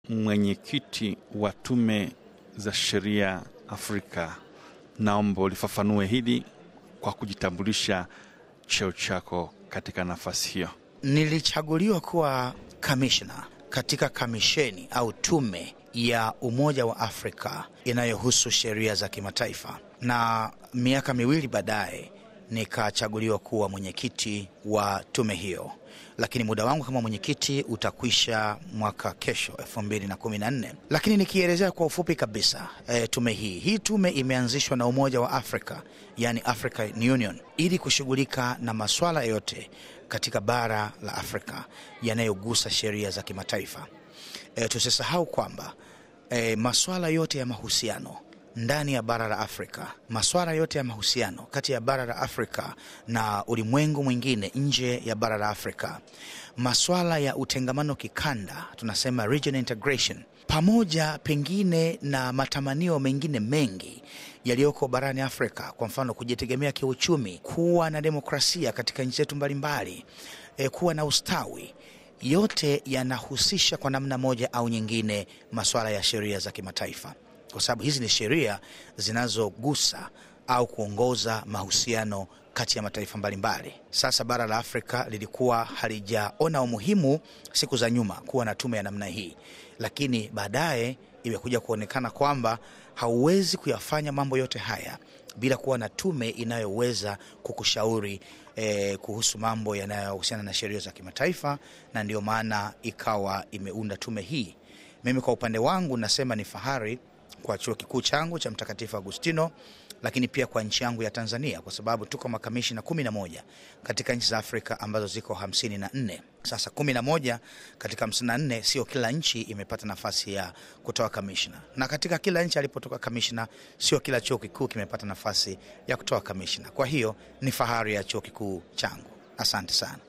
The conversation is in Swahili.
mwenyekiti wa tume za sheria Afrika, naomba ulifafanue hili kwa kujitambulisha cheo chako katika nafasi hiyo. Nilichaguliwa kuwa kamishna katika kamisheni au tume ya Umoja wa Afrika inayohusu sheria za kimataifa, na miaka miwili baadaye nikachaguliwa kuwa mwenyekiti wa tume hiyo, lakini muda wangu kama mwenyekiti utakwisha mwaka kesho 2014. Lakini nikielezea kwa ufupi kabisa e, tume hii hii tume imeanzishwa na Umoja wa Afrika, yani African Union, ili kushughulika na maswala yote katika bara la Afrika yanayogusa sheria za kimataifa. E, tusisahau kwamba e, maswala yote ya mahusiano ndani ya bara la Afrika, maswala yote ya mahusiano kati ya bara la Afrika na ulimwengu mwingine nje ya bara la Afrika, maswala ya utengamano kikanda, tunasema regional integration, pamoja pengine na matamanio mengine mengi yaliyoko barani Afrika, kwa mfano kujitegemea kiuchumi, kuwa na demokrasia katika nchi zetu mbalimbali, e, kuwa na ustawi yote yanahusisha kwa namna moja au nyingine masuala ya sheria za kimataifa, kwa sababu hizi ni sheria zinazogusa au kuongoza mahusiano kati ya mataifa mbalimbali. Sasa bara la Afrika lilikuwa halijaona umuhimu siku za nyuma kuwa na tume ya namna hii, lakini baadaye imekuja kuonekana kwamba hauwezi kuyafanya mambo yote haya bila kuwa na tume inayoweza kukushauri eh, kuhusu mambo yanayohusiana na sheria za kimataifa, na ndio maana ikawa imeunda tume hii. Mimi kwa upande wangu nasema ni fahari kwa chuo kikuu changu cha Mtakatifu Agustino, lakini pia kwa nchi yangu ya Tanzania, kwa sababu tuko makamishina kumi na moja katika nchi za Afrika ambazo ziko hamsini na nne. Sasa kumi na moja katika hamsini na nne, sio kila nchi imepata nafasi ya kutoa kamishna, na katika kila nchi alipotoka kamishna, sio kila chuo kikuu kimepata nafasi ya kutoa kamishna. Kwa hiyo ni fahari ya chuo kikuu changu. Asante sana.